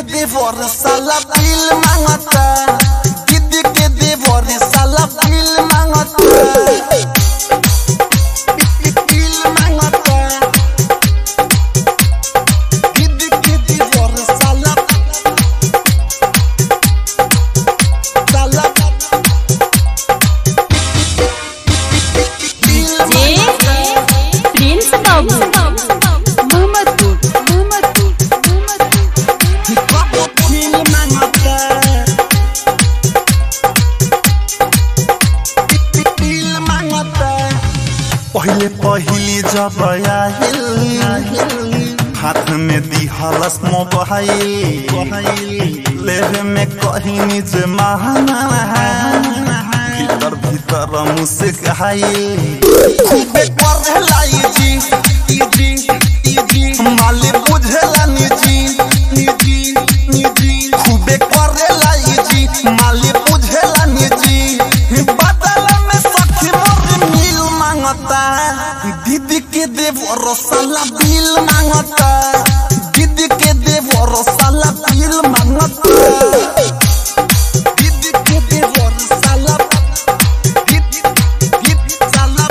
देवर साला दिल मांगता दीदी के देवर साला दिल मांगता दिल मांगता दीदी के देवर साला साला दिल जे प्रिंस बाबू मोहम्मदपुर मोहम्मदपुर मोहम्मदपुर दिल मांगता दिल मांगता पहिले पहिले जब आहिल हाथ में दिहलस मोबाइल लेवे में कहीं जे महाना भीतर भीतर मुस्काइल खूबे पढ़लाई जी ई जी ई जी माले बुझला निजी निजी निजी खूबे करेला ई जी माले बुझला निजी बदल में सखी मोर मिल मांगता दीदी के देवर साला बिल मांगता दीदी के देवर साला बिल मांगता दीदी के देवर साला दीदी दीदी साला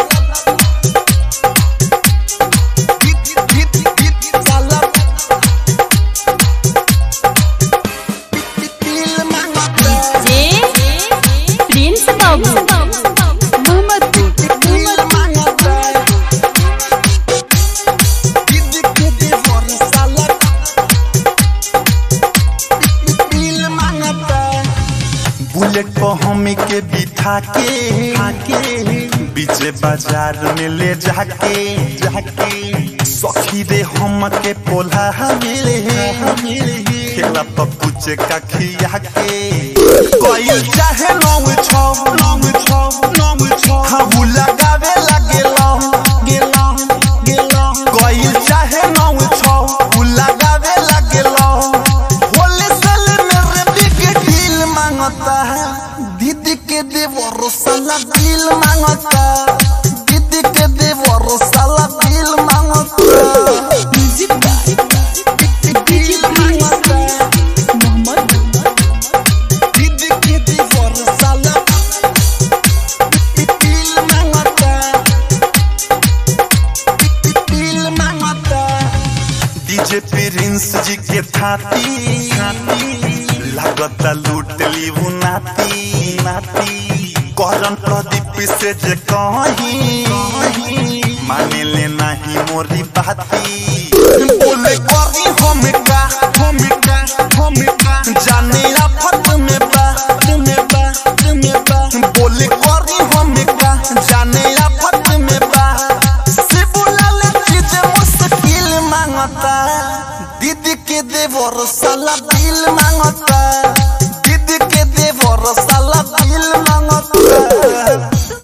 दीदी दीदी दीदी साला बिल मांगता जे प्रिंस बाबू मोहम्मदपुर दिल मांगता दीदी के देवर साला दिल मांगता बुलेट पर हमी के बिठा के बीचे बाजार में ले जाके जाके सखी रे हम के पोला मिले खेला पप्पू चे का खिया के कोई चाहे नौ छौ नौ छौ नौ छौ हम लगावे लगे लो गेलो गेलो कोई चाहे नौ छौ लगावे लगे लो होले साल मेरे बिग दिल मांगता है दीदी के देवर साला दिल मांगता दीदी के देवर साला दिल मांगता म्यूजिक बाय दिल मांगता दीदी के देवर साला दिल मांगता दिल मांगता डीजे प्रिंस जी के थाती लागता लूट ली वो नाती नाती करन प्रदीप से जे कहीं माने ले नहीं मोरी बाती बोले करी हम का हम का हम का जाने आफत में बा में बा में बा बोले करी हम का जाने आफत में बा से बुलाले चीज मुश्किल मांगता दीदी के देवर साला दिल मांगता